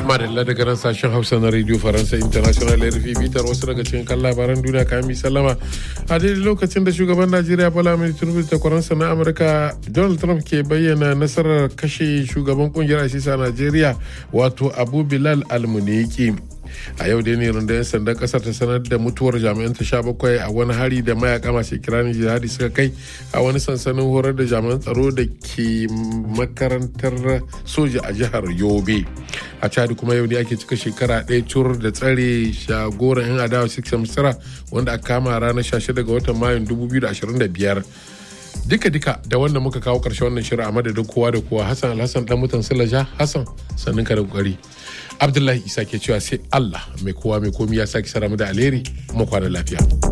madalla daga nan sashen hausa na radio faransa international rfi bitar wasu daga cikin kan labaran duniya kayan sallama a daidai lokacin da shugaban najeriya bola mai tinubu da kwaransa na amurka donald trump ke bayyana nasarar kashe shugaban kungiyar asisa najeriya wato abu bilal almuniki a yau dai ne rundunar sandan kasar ta sanar da mutuwar jami'an ta sha bakwai a wani hari da mayaka masu kiranin jihadi suka kai a wani sansanin horar da jami'an tsaro da ke makarantar soja a jihar yobe a chad kuma yau ne ake cika shekara ɗaya cur da tsare shagoran yan adawa six misra wanda aka kama ranar 16 ga watan mayun 2025 duka-duka da wannan muka kawo ƙarshe wannan shirin a madadin kowa da kowa hassan alhassan dan mutan silaja hassan sannin ka da kokari abdullahi isa ke cewa sai allah mai kowa mai komi ya sake sara mu da alheri mu kwana lafiya